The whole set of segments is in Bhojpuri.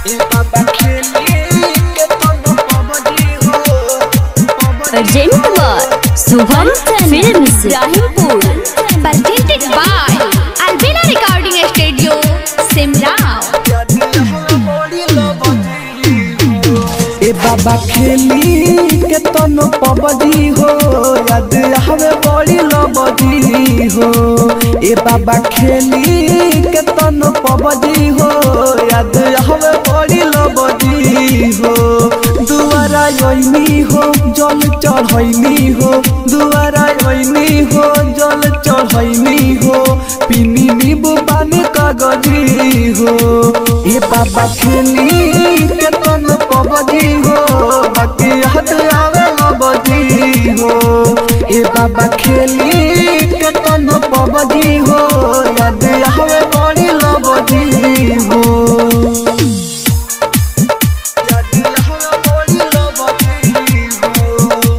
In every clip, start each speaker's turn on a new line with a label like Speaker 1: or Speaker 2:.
Speaker 1: ए बाबा खेली के तन पबजी हो
Speaker 2: अर्जेंट वर Shubham films Rahimpur
Speaker 3: presented by Albina Recording Studio, Simrao.
Speaker 1: ए बाबा खेली के तन पबजी हो याद हवे बड़ी लबजी हो ए बाबा खेली के तन पबजी हो याद हवे बड़ी लबजी हो दुआरा योइनी हो जल चढ़ैनी हो दुआरा योइनी हो जल चढ़ैनी हो पिनी नींबू पानी कागजी हो ए बाबा खेली के तन पबजी हो बाकी हद आवे लबजी हो ए बाबा खेली के तन पबजी हो याद आवे बड़ी लबजी हो याद आवे बड़ी लबजी हो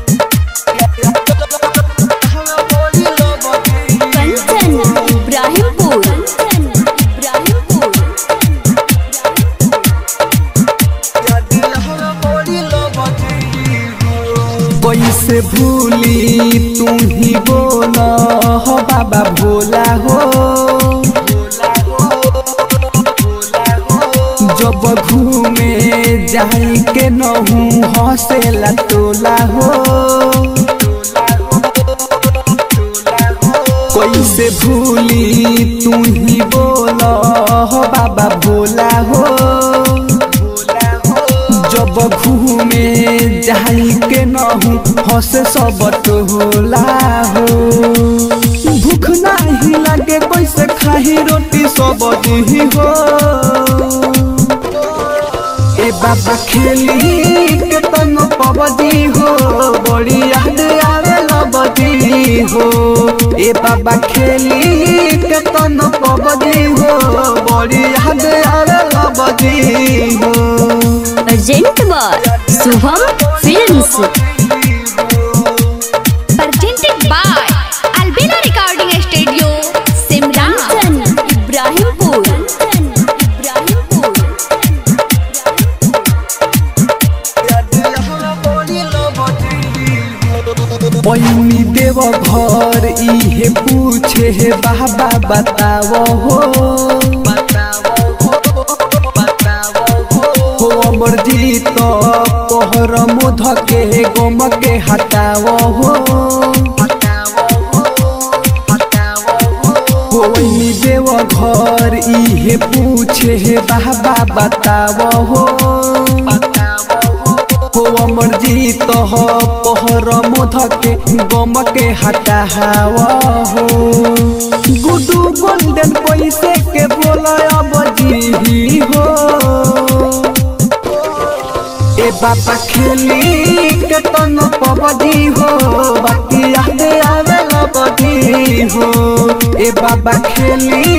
Speaker 2: कंचन इब्राहिमपुर इब्राहिमपुर
Speaker 1: कैसे भूली तू ही बोला हो बाबा भोला हो जब घूमे जाई के नहू हसेला तोला हो कैसे भूली तू ही बोला हो बाबा भोला हो जब घूमे जाई के नहू हंसे सब टोला हो भूख नाही लागे कैसे खाही रोटी सब दी हो ए बाबा खेली के तन पबदी हो बड़ी याद आवे लबदी हो ए बाबा खेली के तन पबदी हो बड़ी याद आवे लबदी हो
Speaker 2: अर्जेंट वर Shubham films
Speaker 3: Presented by Albina Recording Studio, Simrao.
Speaker 2: Kanchan Ibrahimpur Ibrahimpur
Speaker 1: पैनी देव घर इहे पूछे हे बाबा बताओ हो हो अमर जीत पहर मुध के गम के हटाओ हो होइनी देव घर इहे पूछे हे बाबा बताओ हो हो अमर जीत हो पहर मुध के गम के हटावा हो गुडू गोल्डन पैसे के बोला अब जी हो ए बाबा खेली के तन पबदी हो बाकी याद आवे लबदी हो ए बाबा खेली